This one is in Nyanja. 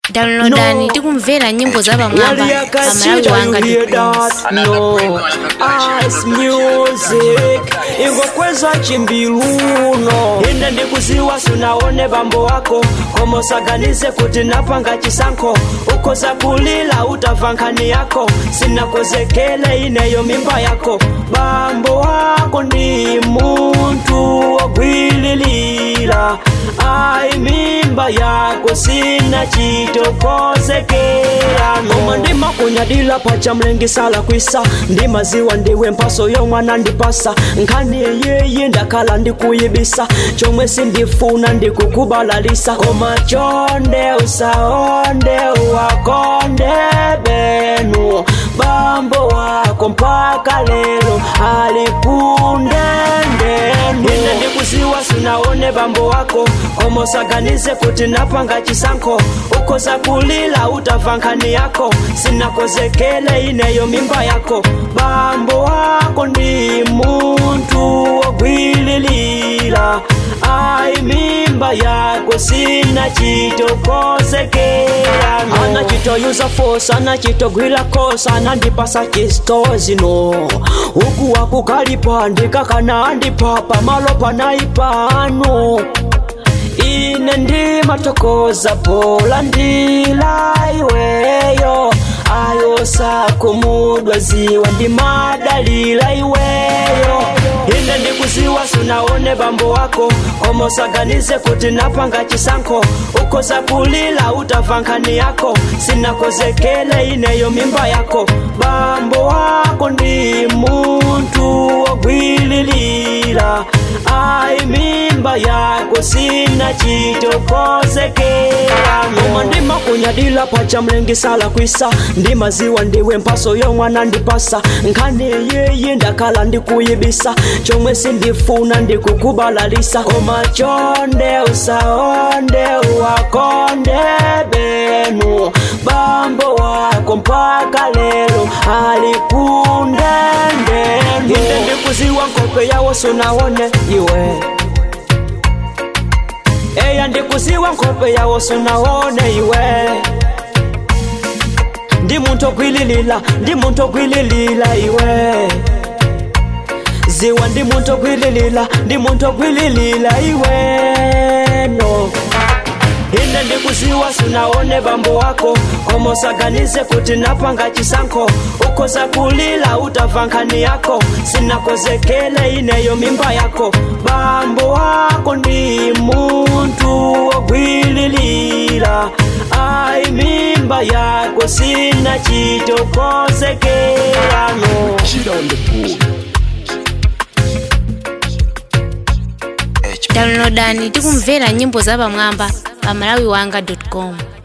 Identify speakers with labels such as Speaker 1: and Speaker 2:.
Speaker 1: downloadani
Speaker 2: No.
Speaker 1: tikumvera nyimbo za pamwamba pamalawi
Speaker 2: Waliyakasita
Speaker 1: wanga
Speaker 2: you hear that? No. Ice music ingokweza chimbiluno ine ndikuziwa sunaone bambo wako komosaganize kuti napanga chisankho ukhoza kulila utamva nkhani yako sinakozekele ineyo mimba yako bambo wako ndi munthu wogwililira ayi mimba yako sina chitokozekera koma ndimakunyadila pacha mlengisala kwisa ndimaziwa ndiwe mpaso yomwana ndipasa nkhani yeyi ndakhala ndikuyibisa chomwe sindifuna ndikukubalalisa koma chonde usaonde uwakonde benu bambo wako mpaka lero alikundendenu ine ndikuziwa sunaone bambo wako komosaganize kuti napanga chisankho ukhoza kulila utamva nkhani yako sinakozekele ineyo mimba yako bambo wako ndi munthu wogwililira ayi mimba yako sina chitokozekera anachitoyuza fosa anachitogwira kosa anandipasa chistozino uku wakukalipa ndikakana andipa pamalo panaipano ine ndimatokoza pola ndila iweyo ayosakumudwa ziwa ndimadalila iweyo ine ndikuziwa sunaone bambo wako komosaganize kuti napanga chisankho ukhoza kulila utamva nkhani yako sinakozekele ineyo mimba yako bambo wako ndi munthu wogwililira ayi mimba yako sina chitokozekera koma ndimakunyadila pacha mlengisala kwisa ndimaziwa ndiwe mpaso yomwana ndipasa nkhani yeyi ndakhala ndikuyibisa chomwe sindifuna ndikukubalalisa koma chonde usaonde uwakonde benu bambo wako mpaka lero alikundendenu ine ndikuziwa nkhope yawo sunaone iwe eya ndikuziwa nkhope yawo sunaone iwe ndi munthu ogwililila ndi munthu ogwililila iwe ziwa ndi munthu ogwililila ndi munthu ogwililila iwe no ine ndikuziwa sunaone bambo wako komosaganize kuti napanga chisankho ukhoza kulila utamva nkhani yako sinakozekele ineyo mimba yako bambo wako ndi munthu wogwililira ayi mimba yako sina chitokozekerano
Speaker 1: downloadani tikumvera nyimbo za pamwamba pamalawi wanga com